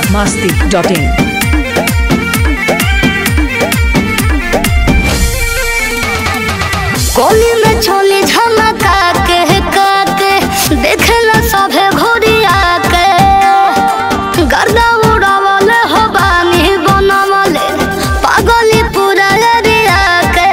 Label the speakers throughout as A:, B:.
A: masti.in.
B: कोली में छोली झमका के का के देखला सभे घोड़िया के गर्दा उड़ावल हो बानी बनवले पागली पूरा एरिया के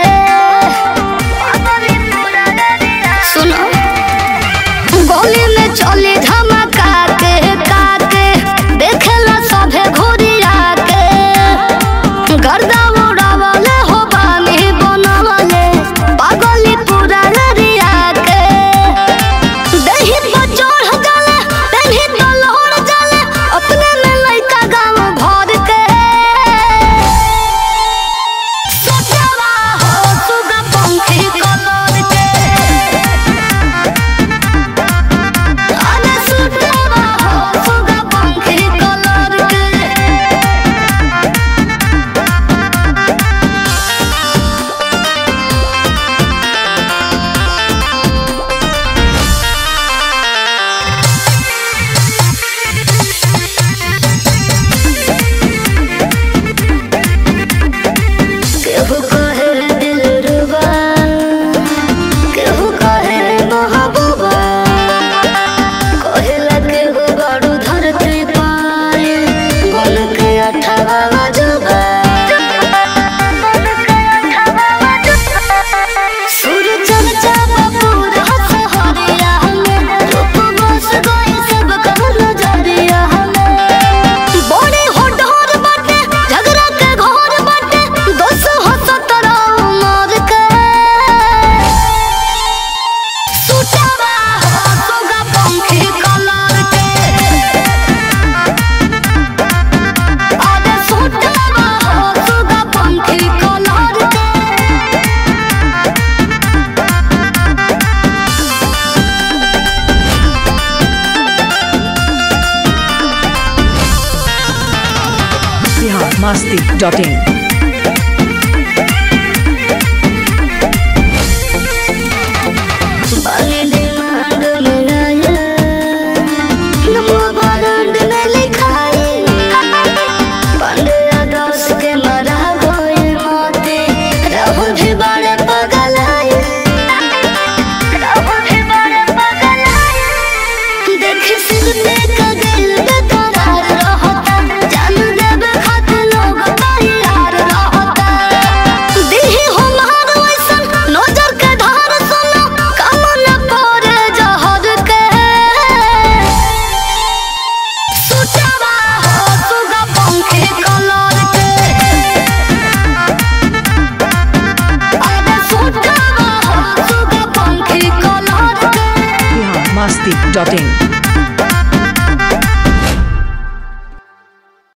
B: सुनो गोली में चली धमका के का के देखला सभे घोड़िया के गर्दा उड़ावल हो बानी बनवले पागली पूरा एरिया के दही पर चढ़ जाले दही पर लहर जाले अपने में लइका गाँव भर के सोचवा हो सुगा पंखी कलर के अरे सोचवा हो सुगा पंखी कलर के केहू कहे दिलरुबा केहू कहे महबूबा कहेला केहू बड़ू धरती पाए बन के अठावा अजूबा सुर चर्चा बपूर हंस हरिया हमें रूप बस गई सब कहल जरिया हमें बड़े हो डोर बाटे झगड़ा के घर बाटे दोस हो सतरा उमर के सुटवा हो सुगा पंखी कलर के अरे सुटवा हो सुगा पंखी कलर के
A: Bihar masti.in.
B: बाली डिमांड में आया नमो बारंड में लिखाए पंद्रह दस के मरा गए मोते राहुल भी बड़े पगल आए राहुल भी बड़े पगल आए देख सिर पे कगल बेकरार रहता जान देवे खातिर लोग तैयार रहता दिही हमार वैसन नजर के धार सुनो कमन पड़े जहर के सुचवा हो सुगा पंखी कलर के अरे सुचवा हो सुगा पंखी कलर के
A: Bihar masti.in.